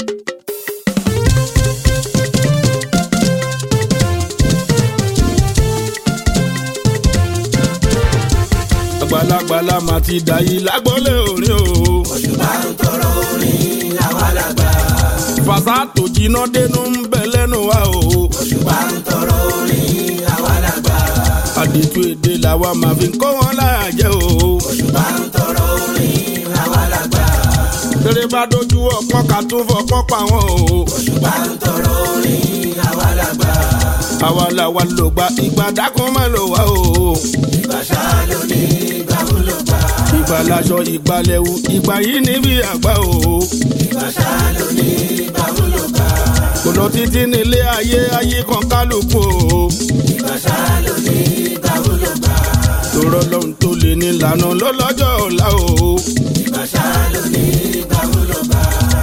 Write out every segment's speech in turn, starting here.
àgbàlagbàlà máa ti dà yìí lágbọ́lé orin o. òṣùpá ń tọrọ orin àwa làgbà. fàṣà tó jiná dénú ń bẹ lẹ́nu wa o. òṣùpá ń tọrọ orin àwa làgbà. àdètú èdè làwa máa fi kọ́ wọn láàjẹ́ o. òṣùpá ń tọrọ orin àwa làgbà. tèrè bá dojú ọpọ́n ká tún fọpọ́n pa wọn o. òṣùpá ń tọrọ orin àwa làgbà. àwa làwa ló gba ìgbà dákun má lò wá o. ìgbà ṣáá ló ní ìgbà wo ló gbà. ìgbà laṣọ ìgbà lẹ́wù ìgbà yìí níbi àgbà o. ìgbà ṣáá ló ní ìgbà wo ló gbà. kò lọ títí nílé ayé ayé kan kálukú o. ìgbà ṣáá ló ní ìgbà wo ló gbà. lọ́rọ̀ lọ́hùn tó lè ní lànà lọ́lọ́jọ́ ọ̀la o. ìgbà ṣáá ló ní ìgbà wo ló gbà.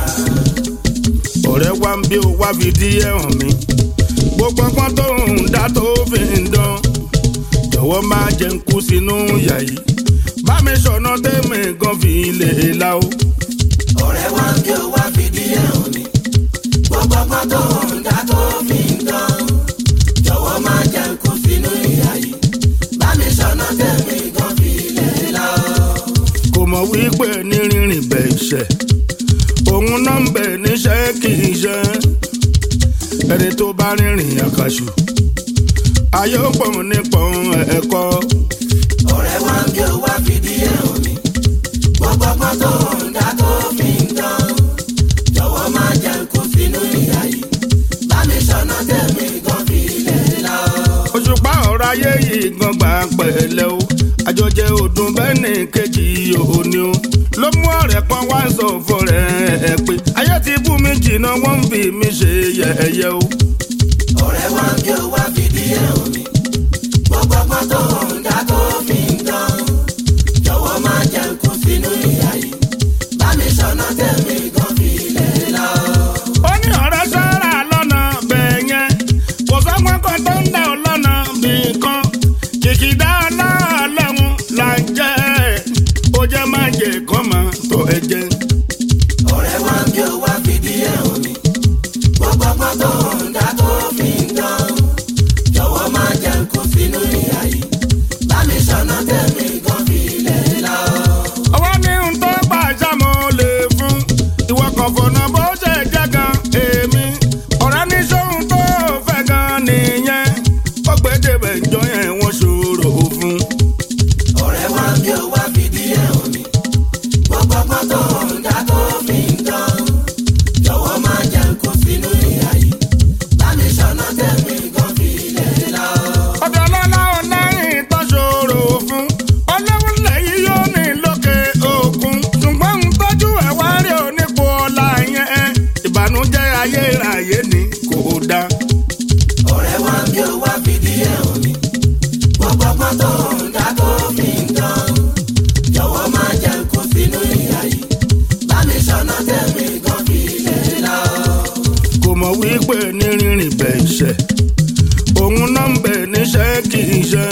ọ̀rẹ́ wa ń bí o wá fi díẹ̀ hàn mí. gbogbo ọgbọ́n tó ń dá tó fi ń dán. jọ̀wọ́ máa jẹ́ ń kú sínú ìyà yìí. bá mi sọ̀nà tẹ́mi gan fi lè la o. ọ̀rẹ́ wa ń bí ó wá fìdí ẹ̀ hàn mí. gbogbo ọgbọ́n tó ń dá tó fi ń dán. jọ̀wọ́ máa jẹ́ ń kú sínú ìyà yìí. bá mi sọ̀nà tẹ̀mí gan fi lè la ọ́. kò mọ̀ wípé ní rírìn bẹ̀ iṣẹ́. òun náà ń bẹ̀ níṣẹ́ kì í ṣe. ẹni tó bá rìnrìn àkàṣù. ayé ó pọ̀ nípọn ẹ̀kọ́. ọ̀rẹ́ wa ń bí ó wá fìdí ẹ̀ hàn mí. gbogbo ọgbọ́n tó ń dá tó fi ń dán. jọ̀wọ́ máa jẹ́ ń kú sínú ìyà yìí. bá mi sọ̀nà tẹ̀mí gan fi lè la ọ́. òṣùpá ọ̀rọ̀ ayé yìí gan gbà pẹ̀lẹ́ o àjọjẹ ọdún bẹ́ẹ̀ ní kejì òní o ló mú ọ̀rẹ́ kan wá sọ fún rẹ̀ ẹ pé ayé ti bú mi jìnnà wọ́n ń fi mi ṣe yẹ̀yẹ́ o. ọ̀rẹ́ wa ń bí ó wá fìdí ẹ̀ hàn mí. gbogbo ọgbọ́n tó ń dá tó fi ń dán. jọ̀wọ́ máa jẹ́ ń kú sínú ìyà yìí. bá mi sọ̀nà tẹ̀mí gan fi lè la ọ́. ó ní ọ̀rẹ́ sára lọ́nà bẹ́ẹ̀ yẹn kò sọ́gbọ́n kan tó ń dà ọ́ lọ́nà bí kan kìkìdá ọlọ́ọ̀lọ́run là ń jẹ́ ó jẹ́ má jẹ́ kọ́ máa tọ́ ẹ jẹ́. ọ̀rẹ́ wa ń bí ó wá fìdí ẹ̀ hàn mí. gbogbo ọgbọ́n tó ń dá tó fi ń dán. jọ̀wọ́ máa jẹ́ ń kú sínú ìyà yìí. bá mi sọ̀nà tẹ̀mí gan fi lè la ọ́. ọwọ́ ní n tó gbà sámo lè fún ìwọ kan fọ̀nà bó ṣe jẹ́ gan èmi ọ̀rẹ́ ní sóhun tó fẹ́ gan nìyẹn ó gbé débẹ̀ ìjọ yẹn wọ́n ṣòro fún. ọ̀rẹ́ wa ń bí ó wá fìdí ẹ̀ hàn mí. gbogbo ọgbọ́n tó ń dá tó fi ń dán. jọ̀wọ́ máa jẹ́ ń kú sínú ìyà yìí. bá mi sọ̀nà tẹ̀mí gan fi lè la ọ́. ọ̀dọ̀ ọlọ́lá ọlẹ́yìn tó ṣòro fún ọlọ́run lẹ́yìn yóò ní lókè òkun ṣùgbọ́n ń tọ́jú ẹ̀ wá rí onípo ọ̀la yẹn ìbànújẹ́ ayérayé ni kò dáa. ọ̀rẹ́ wa ń bí ó wá fìdí ẹ̀ hàn mí. gbogbo ọgbọ́n tó ń dá tó fi ń dán. jọ̀wọ́ máa jẹ́ ń kú sínú ìyà yìí. bá mi sọ̀nà tẹ̀mí gan fi lè la ọ́. kò mọ̀ wípé ní rírìn bẹ̀ iṣẹ́ òun náà ń bẹ̀ níṣẹ́ kì í ṣe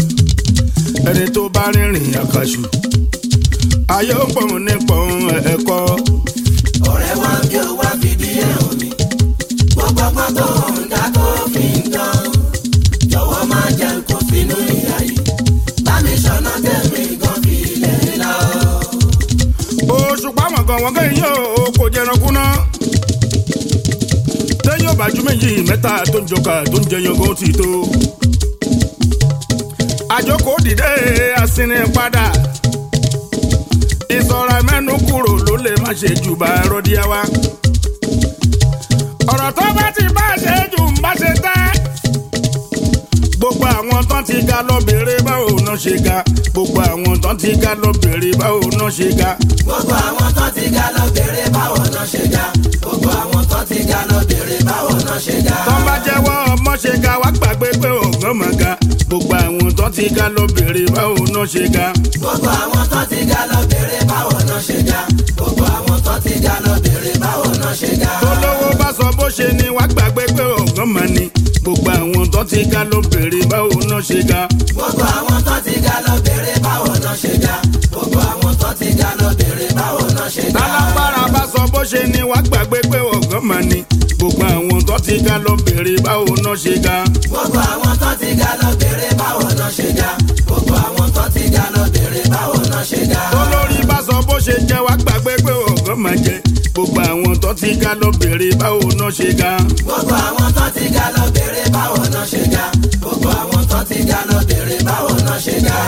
ẹni tó bá rìnrìn àkàṣù ayé ó pọ̀ nípọn ẹ̀kọ́ ọ̀rẹ́ wa ń bí ó wá fìdí ẹ̀ hàn mí. gbogbo ọgbọ́n tó ń dá tó fi ń dán. jọ̀wọ́ máa jẹ́ ń kú sínú ìyà yìí. bá mi sọ̀nà tẹ̀mí gan fi lè la ọ́. oṣù pàmò kan wọ́n kẹ́yìn yóò kò jẹranku náà tẹ́yìn ọ̀bàjú méjì mẹ́ta tó ń jọka tó ń jẹyàn gan ti tó àjọkò dìde àsìnì padà ìsọ̀ra mẹ́nu kúrò ló lè má ṣe jù bá rọ́díá wa ọ̀rọ̀ tó bá ti bá ṣe jù ń bá ṣe tẹ́ gbogbo àwọn tán ti ga lọ bèrè báwo náà ṣe ga gbogbo àwọn tán ti ga lọ bèrè báwo náà ṣe ga. gbogbo àwọn tó ti ga lọ bèrè báwo náà ṣe ga. gbogbo àwọn tó ti ga lọ bèrè báwo náà ṣe ga. tọ́ bá jẹ́wọ́ ọmọ ṣe ga wá gbàgbé pé ọ̀gán mọ̀ ga gbogbo àwọn tó ti ga lọ bèrè báwo náà ṣe ga. gbogbo àwọn tó ti ga lọ bèrè báwo náà ṣe ga. gbogbo àwọn tó ti ga lọ bèrè báwo náà ṣe ga. tólówó bá sọ bó ṣe ni wá gbàgbé pé ọ̀gán mọ̀ ni gbogbo àwọn tó ti ga lọ bèrè báwo náà ṣe ga. gbogbo àwọn tó ti ga lọ bèrè báwo náà ṣe ga. gbogbo àwọn tó ti ga lọ bèrè báwo náà ṣe ga. tálágbára bá sọ bó ṣe ni wá gbàgbé pé ọ̀gán ga lọ bèrè báwo náà ṣe ga. gbogbo àwọn tó ti ga lọ bèrè báwo náà ṣe ga gbogbo àwọn tó ti ga lọ bèrè báwo náà ṣe ga. olórí bá sọ bó ṣe jẹ wá gbàgbé pé ọgán máa jẹ gbogbo àwọn tó ti ga lọ bèrè báwo náà ṣe ga. gbogbo àwọn tó ti ga lọ bèrè báwo náà ṣe ga gbogbo àwọn tó ti ga lọ bèrè báwo náà ṣe ga.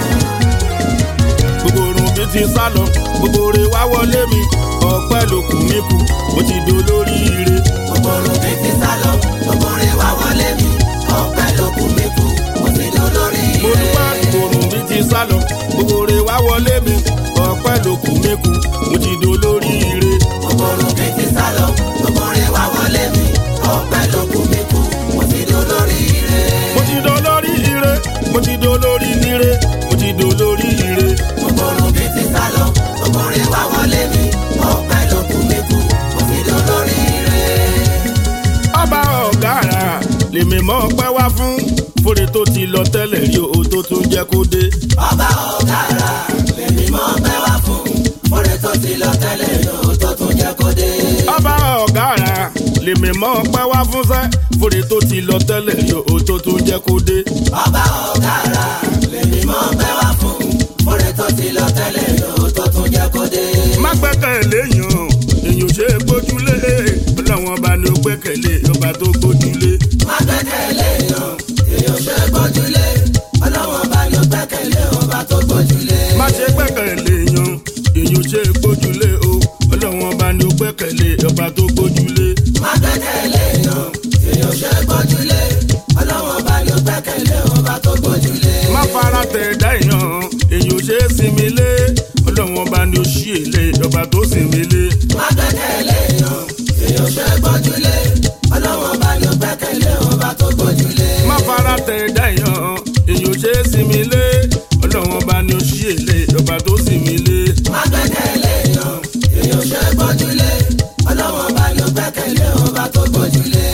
gbogbo orun mi ti sá lọ gbogbo rẹ wá wọlé mi ọpẹ́ lókun mi kù mo ti dolórí ire. gbogbo orun mi ti sá lọ gbogbo rẹ wá wọlé mi ọpẹ́ ló kù mí kù mo ti dolórí mo ire. dúpẹ́ òrùn mi ti sá lọ gbogbo rẹ wá wọlé mi ọpẹ́ lókun mi kù mo ti dolórí ire. gbogbo orun mi ti sá lọ gbogbo rẹ wá wọlé mi ọpẹ́ ló kù mí kù mo ti dolórí ire. mo ti dolórí ire mo ti dolórí ire mo ti dolórí ire. gbogbo orun mi ti sá lọ gbogbo rẹ wá wọlé mi ọpẹ́ ló kù mí kù mo ti dolórí ire. ọba ọ̀gára lèmi mọ́ ọpẹ́ wá fún fúre tó ti lọ tẹ́lẹ̀ rí o tó tún jẹ́ kó dé. ọba ọ̀gára lèmi mọ́ pẹ́ wá fún fúnre tó ti lọ tẹ́lẹ̀ yóò tó tún jẹ́ kó dé. ọba ọ̀gára lèmi mọ́ ọpẹ́ wá fún sẹ́ fúre tó ti lọ tẹ́lẹ̀ rí o tó tún jẹ́ kó dé. ọba ọ̀gára lèmi mọ́ pẹ́ wá fún fúnre tó ti lọ tẹ́lẹ̀ yóò tó tún jẹ́ kó dé. má gbẹ́kẹ̀lé yàn èyàn ṣe é gbójúlé ọlọ́wọ́n bá ní ó gbẹ́kẹ̀lé ọba tó gbójúlé. má gbẹ́kẹ̀lé yan èèyàn ṣe gbójúlé ọlọ́wọ́n bá yọ gbẹ́kẹ̀lé ọba tó gbójúlé. má ṣe gbẹ́kẹ̀lé yan èyàn ṣe é gbójúlé o ọlọ́wọ́n bá ní ó gbẹ́kẹ̀lé ọba tó gbójúlé. má gbẹ́kẹ̀lé yan èèyàn ṣe gbójúlé ọlọ́wọ́n bá yọ gbẹ́kẹ̀lé ọba tó gbójúlé. má fara tẹ̀ dá èèyàn èyàn ṣe é sinmi lé ọlọ́wọ́n bá ní ó ṣí èlé ọba tó sinmi lé. má gbẹ́kẹ̀lé yan èèyàn ṣe gbójúlé ọlọ́wọ́n bá yọ gbẹ́kẹ̀lé ọba tó gbójúlé. má fara tẹ̀ dá èèyàn èyàn ṣe é sinmi lé ọlọ́wọ́n bá ní ó ṣí èlé ọba tó sinmi lé. má gbẹ́kẹ̀lé yan èèyàn ṣe gbójúlé ọlọ́wọ́n bá yọ gbẹ́kẹ̀lé ọba tó gbójúlé.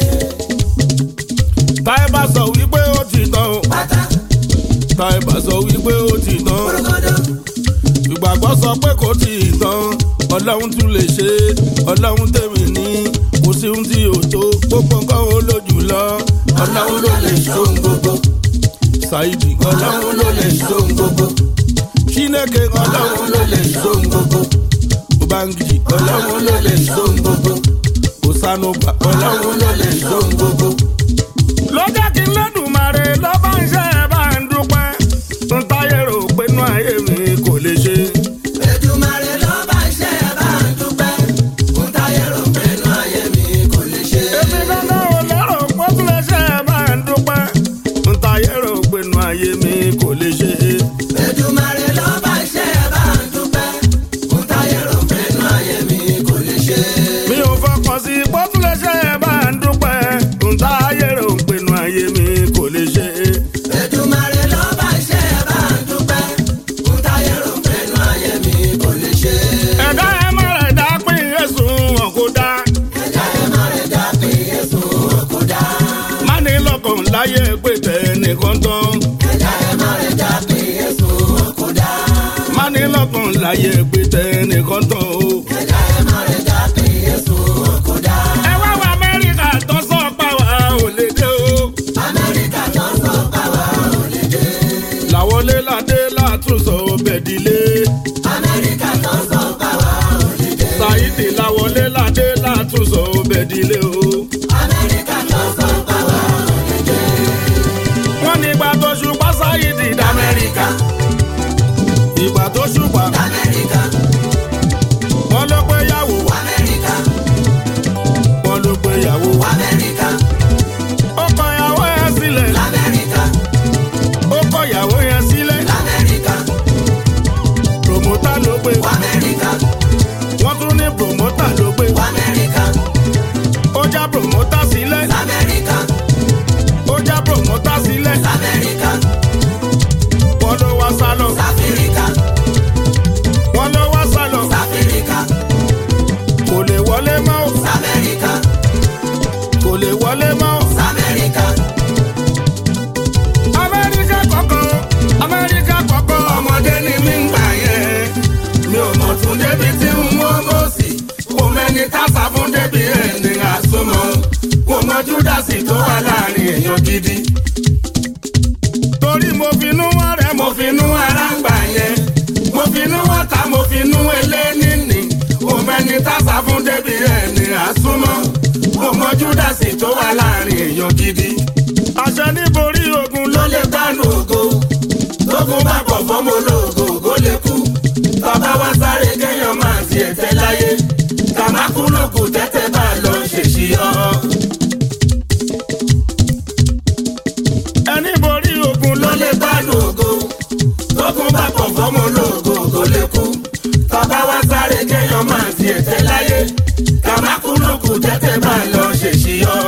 táyé bá sọ wípé ó ti tán o pátá táyé bá sọ wípé ó ti tán kúrúkúdú ìgbàgbọ́ sọ pé kò tí ì tán ọlọ́run tún lè ṣe ọlọ́run tèmi ní kò sí ohun tí ò tó gbogbo nǹkan ó lójú lọ ọlọ́run ló lè ṣe ohun gbogbo ṣáìdì ọlọ́run ló lè ṣe ohun gbogbo chineke ọlọ́run ló lè ṣe ohun gbogbo ubangiji ọlọ́run ló lè ṣe ohun gbogbo osanuba ọlọ́run ló lè ṣe ohun gbogbo. lọ́jọ́ kí n lẹ́dùnmarè lọ́ba ń ṣe ẹ̀ bá ń dúpẹ́ ń táyé rò pé inú ayé mi kò lè ṣe. Èdùmàrè ló bá ṣe é bá ń dúpẹ́ kún táyé rò pé inú ayé mi kò lè ṣe. èmi dandan ò lérò pé tún lè ṣe ẹ̀ bá ń dúpẹ́ ń táyé rò pé inú ayé mi kò lè ṣe. Èdùmàrè ló bá ṣe é bá ń dúpẹ́ kún táyé rò pé inú ayé mi kò lè ṣe. mi ò fọkàn sí pé tún lè ṣe ẹ̀ bá ń dúpẹ́ ń táyé rò pé inú ayé mi kò lè ṣe. Èdùmàrè ló bá ṣe é bá ń dúpẹ́ kún táyé rò pé inú ayé mi kò lè ṣe. ẹ̀dá ẹ̀ má rẹ̀ dá pín ẹ̀sùn wọn kó dá. Ẹ̀dá ẹ̀ má rẹ̀ dá pé Jésù kò dá. má ní lọ́kàn láyé pé tẹ̀ nìkan tán. Ẹ̀dá ẹ̀ má rẹ̀ dá pé Jésù kò dá. má ní lọ́kàn láyé pé tẹ̀ nìkan tán o. Ẹ̀dá ẹ̀ má rẹ̀ dá pé Jésù kò dá. ẹ wá wá amẹ́ríkà tó sọ pa wá ò lè dé o. Amẹ́ríkà tó sọ pàwọ́ ò lè dé. làwọlé ládé látúnṣọ bẹ̀dílé. Amẹ́ríkà tó sọ pàwọ́ ò lè dé. Saidi làwọlé ládé látúnṣọ bẹ̀dílé o. Amẹ́ríkà tó sọ pàwọ́ ò lè dé. wọ́n ní ìgbà tó ṣùpá Saidi d'Amẹ́ríkà. ìgbà tó ṣùpá Amẹ́ríkà, wọ́n ló pé yàwó Amẹ́ríkà, wọ́n ló pé yàwó. Amẹ́ríkà, ó kọ ìyàwó yẹn sílẹ̀ Amẹ́ríkà, ó kọ ìyàwó yẹn sílẹ̀. Amẹ́ríkà, promota ló pé Amẹ́ríkà, wọ́n tún ní promota ló pé Amẹ́ríkà, ó já promota sílẹ̀ Amẹ́ríkà, ó já promota sílẹ̀ Amẹ́ríkà, wọ́n ló wá sálọ Sáfíríkà, júdásì tó wà láàrin èèyàn gidi. torí mo finú wọn rẹ mo finú ara ń gbà yẹn mo finú wọn ta mo finú eléníní òmẹni tásà fún débi ẹni àsúnmọ́ mo mọ júdásì tó wà láàrin èèyàn gidi. àṣẹ níborí ogun ló lè gbánú ògo tógun bá pọ̀ fọ́mọ ológo ògo lè kú bàbá wa sáré kéèyàn máa tiẹ̀ tẹ́ láyé kàmákú lókù tẹ́tẹ́ bá lọ ṣèṣì ọ́. ẹni borí ogun ló lè gbánú ògo tógun bá pọ̀ fọ́mọ ológo ògo lè kú bàbá wa sáré kéèyàn máa tiẹ̀ tẹ́ láyé kàmákú lókù tẹ́tẹ́ bá lọ ṣèṣì ọ́.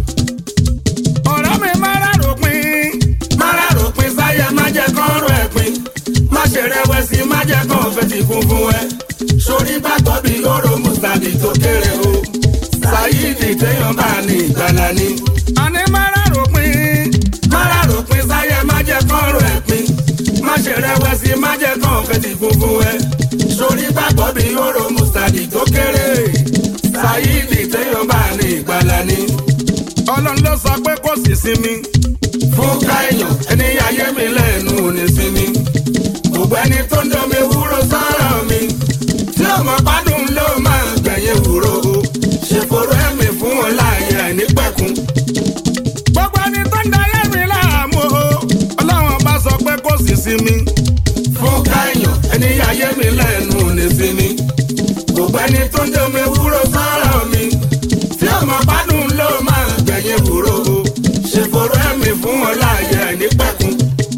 ọ̀rọ̀ mi máa rárò pin máa rárò pin sáyẹ má jẹ́ kán rò ẹ̀ pin má ṣe rẹ̀wẹ̀sì má jẹ́ kán fetí kún fún ẹ sórí gbàgbọ́ bí lóró mùsàlì tó kéré o ṣáyídì téèyàn bá ní ìgbàlá ni. àní máa rárò pin máa rárò pin sáyẹ má jẹ́ kán rò ẹ̀ pin má ṣe rẹ̀wẹ̀sì má jẹ́ kán fetí kún fún ẹ sórí gbàgbọ́ bí lóró mùsàlì tó kéré ṣáyídì téèyàn bá ní ìgbàlá ni. ọlọ́run ló sọ pé kò sí sinmi fún káyọ̀ ẹni ayé mi lẹ́nu ò ní sinmi gbogbo ẹni tó ń domi wúro sọ́rọ̀ mi tí ọmọ gbádùn ló máa gbẹ̀yìn wúro o ṣe fòrò ẹ̀mí fún wọn láàyè àìnípẹ̀kun. gbogbo ẹni tó ń dayé mi láàmú o ọlọ́run bá sọ pé kò sí sinmi fún káyọ̀ ẹni ayé mi lẹ́nu ò ní sinmi gbogbo ẹni tó ń domi wúro sọ́rọ̀ mi tí ọmọ gbádùn ló máa gbẹ̀yìn wúro o ṣe fòrò ẹ̀mí fún wọn láàyè àìnípẹ̀kun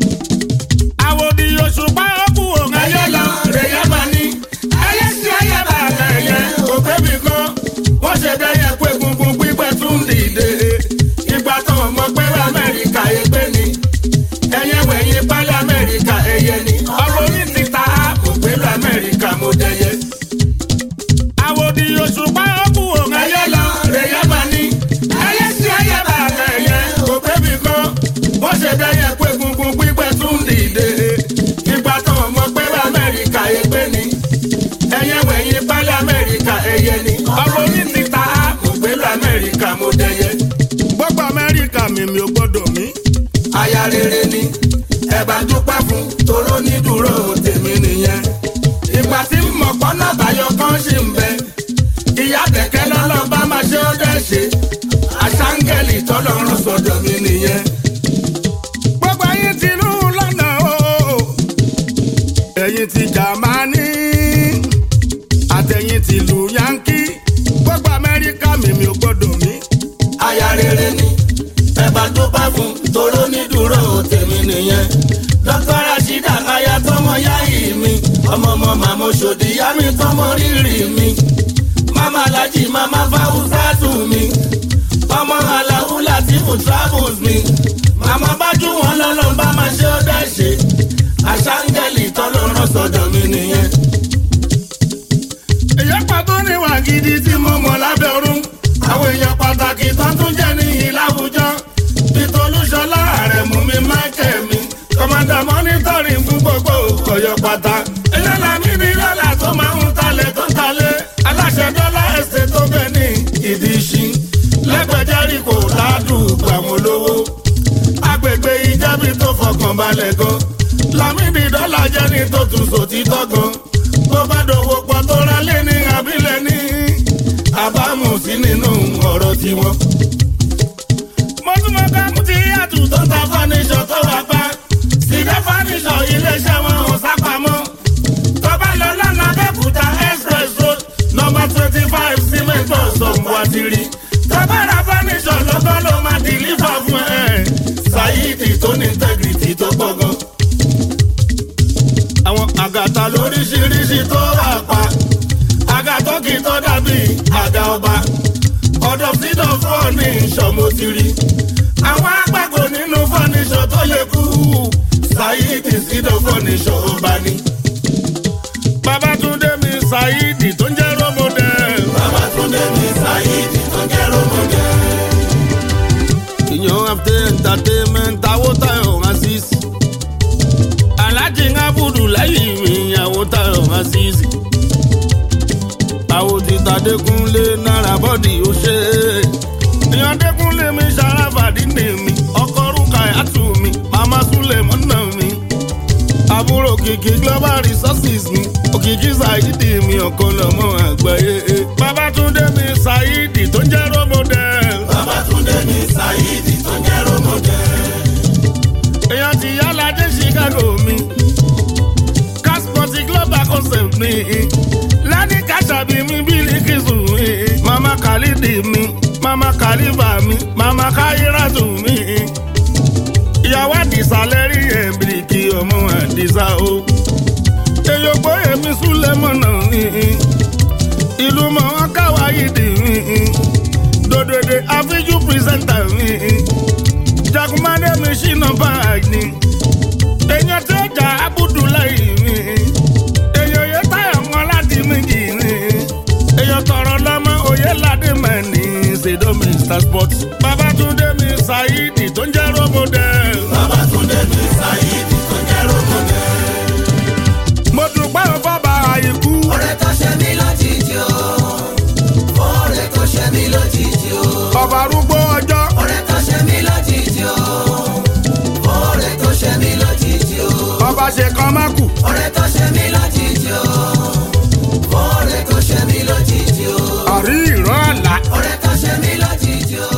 àwòdì òṣùpá ọkù òun ayé lọ rèé máa ní. ayé sí ayé bá ẹyẹ òkè mi kan wọ́n ṣe bẹ́yẹ pé gungun pípẹ́ tún dìde. ìgbà tó mọ̀ pé amẹ́ríkà ẹgbẹ́ ni ẹyẹ wẹ̀yìn pálí amẹ́ríkà ẹyẹ ni. ọ̀rọ̀ yìí ti ta mo pé lọ amẹ́ríkà mo dẹyẹ. àwòdì òṣùpá ọkù òun ayé lọ rèé máa ní. ayé sí ayé bá ẹyẹ òkè mi kan wọ́n ṣe bẹ́yẹ pé gungun pípẹ́ tún dìde. ìgbà tó mọ̀ pé amẹ́ríkà ẹgbẹ́ ni ẹyẹ wẹ̀yìn pálí amẹ́ríkà ẹyẹ ni. ọ̀rọ̀ yìí ti ta mo pé lọ amẹ́ríkà mo dẹyẹ. gbogbo amẹ́ríkà mi mi ò gbọ́dọ̀ mí. aya rere ni ẹ bá dúpẹ́ fún toró ní dúró tèmi nìyẹn. ìgbà tí mọ̀pọ́ náà báyọ̀ kan ṣì ń bẹ. ìyá kẹ̀kẹ́ lọ́lọ́ bá máa ṣe ó dẹ́ ṣe. àṣàǹgẹ̀lì tọ́lọ́run sọ̀dọ̀ mi nìyẹn. gbogbo ayé ti lù lọ́nà o ẹ̀yin ti Jámánì àtẹ̀yin ti lu Yankí gbogbo Amẹ́ríkà mímí ò gbọ́dọ̀ mí. aya rere ni ẹ bá tó bá fún toró ní dúró tèmi nìyẹn. dókítà Rashida aya tọmọ yáyì mi ọmọ ọmọ màmá òṣòdì yá mi tọmọ rírì mi. mama alhaji mama fawusatu mi ọmọ alahu latifu travels mi. màmá bájú wọn lọ́lọ́ bá máa ṣe ó dẹ́ ṣe àṣàǹgẹ̀lì tọ́lọ́rọ̀ sọ̀dọ̀ mi nìyẹn. èyàn pàtó níwà gidi tí mo mọ̀ lábẹ́ ọ̀run àwọn èèyàn pàtàkì tó tún jẹ́ níyì láwùjọ ìtòlúṣọlá rẹ̀ mú mi máìkẹ́ mi kọ́mọ́dà mọ́nítọ́rì fún gbogbo ọ̀yọ́ pátá. èyàn làmì ní lọ́la tó máa ń talẹ̀ tó ń talẹ̀ aláṣẹ dọ́là ẹ̀sẹ̀ tó bẹ̀ ní ìdí ìṣí lẹ́gbẹ̀jẹ́rì kò ládùúgbò àwọn olówó agbègbè ìjẹ́bi tó fọkàn balẹ̀ gan lámìdí dọ́là jẹ́ ní tó tún sòtítọ́ gan tó bá dòwò pọ̀ tó ra lé ní abilẹ̀ ní àbámu sí nínú ọ̀rọ̀ tiwọn. mo tún mọ ká mú ti yàtù tó ta fọ́níṣọ̀ tó wà pa sídẹ́ fọ́níṣọ̀ iléeṣẹ́ wọn ò sápamọ́ tó bá lọ lọ́nà abẹ́kúta express road number twenty five cement bus ọ̀hún wá ti rí tó bá ra fọ́níṣọ̀ lọ́kọ́ ló máa dìlífà fún ẹ̀ ṣáyídì tó ní integrity tó pọ̀ gan àwọn àgàtà lóríṣiríṣi tó wà pa àgàtọ́ kì í tó dàbí àga ọba ọ̀dọ̀ fídọ̀ fọ́ọ̀nì ìṣọ̀mọ́tìrì àwọn agbáko nínú fọ́ọ̀nìṣọ̀ tó yẹ kú ṣáyídì fídọ̀ fọ́ọ̀nìṣọ̀ ọba ni. Babátúndé mi ṣáyídì tó ń jẹ́ rọ́mọdé. Babátúndé mi ṣáyídì tó ń jẹ́ rọ́mọdé. ìyàn after entertainment awótayọ̀ azeez alájí ńlábùdù lẹ́yìn mi awótayọ̀ azeez àwòtítà dẹkùnlé náírà bọ́dì ó ṣe é ìyàn dẹkùnlé mi ṣara òkìkí global resources mi òkìkí saidi mi ọ̀kan lọ́mọ àgbáyé. babatunde mi saidi tó ń jẹ́ romodel. Babátúndé ní Saidi tó jẹ́ rómọdé. èèyàn ti yálà dé chicago mi casport global concept mi lẹ́ni kàṣàbí mi bílíkìsù mi mama khalidi mi mama khalifa mi mama khairatu mi ìyàwó àdìsá lẹ́rí ẹ̀bìrìkì ọmọ àdìsá o èyí gbóyè mi súlẹ̀ mọ̀nà mi ìlú mọ̀ wọn káwáyé dì mí dòdòdè àfíjú pírísẹ́ńtà mi jagunmade mi ṣìnà báyìí ni èèyàn tí ó jà abudulayi mi èèyàn yẹ táyà wọn láti méjì ni èèyàn tọrọ lọmọ òye ládé mẹni ṣèdó mr sport babatunde mi saidi tó ń jẹ romode. Babátúndé ní Saidi tó jẹ́ rómọdé. mo dùpẹ́ fọ́ba àìkú Ọ̀rẹ́ tó ṣe mí lójijì o. Ọ̀rẹ́ tó ṣe mí lójijì o. ọba arúgbó ọjọ́ Ọ̀rẹ́ tó ṣe mí lójijì o. Ọ̀rẹ́ tó ṣe mí lójijì o. ọba ṣe kan má kù Ọ̀rẹ́ tó ṣe mí lójijì o. Ọ̀rẹ́ tó ṣe mí lójijì o. àrí ìran àlá Ọ̀rẹ́ tó ṣe mí lójijì o.